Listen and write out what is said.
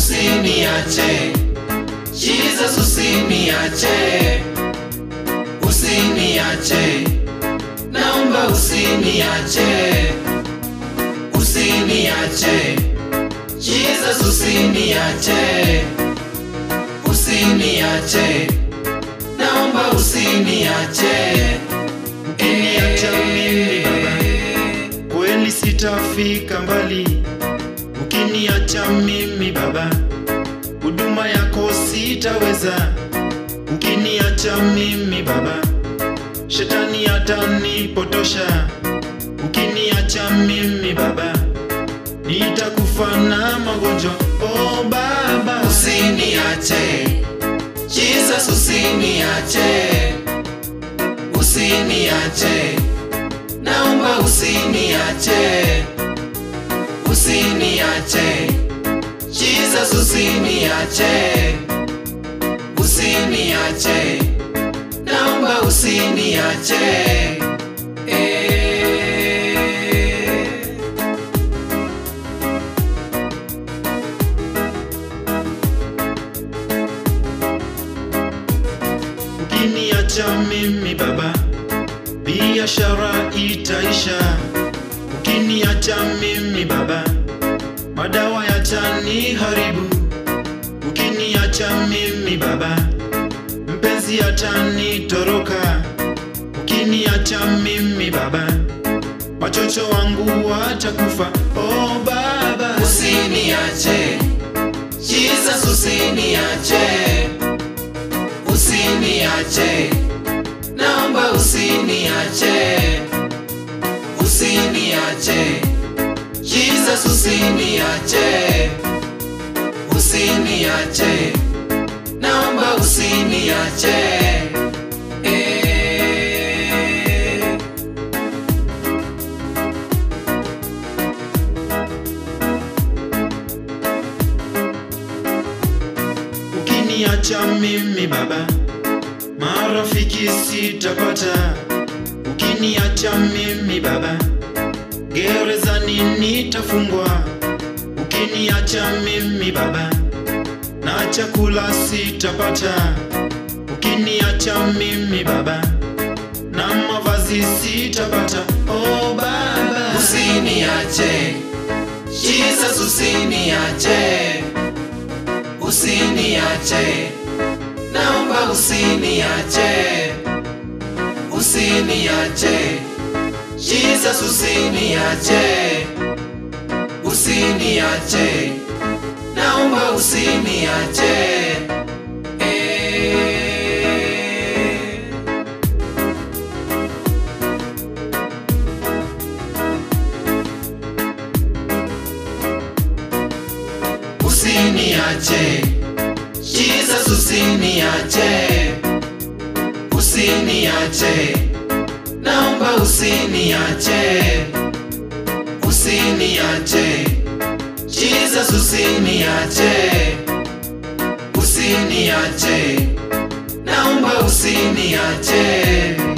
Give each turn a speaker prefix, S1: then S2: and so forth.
S1: usiniache Jesus usiniache usiniache naomba usiniache usiniache Jesus usiniache usiniache naomba usiniache
S2: Ukiniacha mimi baba, kweli sitafika mbali. Ukiniacha mimi baba, huduma yako sitaweza. Ukiniacha mimi baba, shetani atanipotosha. Ukiniacha mimi baba, nitakufa na magonjwa. Oh baba,
S1: usiniache Jesus usiniache usiniache naomba usiniache usiniache Jesus usiniache usiniache naomba usiniache eh.
S2: Ukiniacha mimi baba, biashara itaisha. Ukiniacha mimi baba, madawa yataniharibu. Ukiniacha mimi baba, mpenzi atanitoroka. Ukiniacha mimi baba, machocho wangu watakufa. Oh baba,
S1: usiniache Jesus usiniache usiniache naomba usiniache usiniache Jesus usiniache usiniache naomba usiniache eh.
S2: Ukiniacha mimi baba, marafiki sitapata. Ukiniacha mimi baba, gerezani nitafungwa. Ukiniacha mimi baba, na chakula sitapata. Ukiniacha mimi baba, na mavazi sitapata. Oh baba,
S1: usiniache Jesus usiniache usiniache naomba usiniache usiniache Jesus usiniache usiniache naomba usiniache eh. usiniache Jesus usiniache usiniache naomba usiniache usiniache Jesus usiniache usiniache naomba usiniache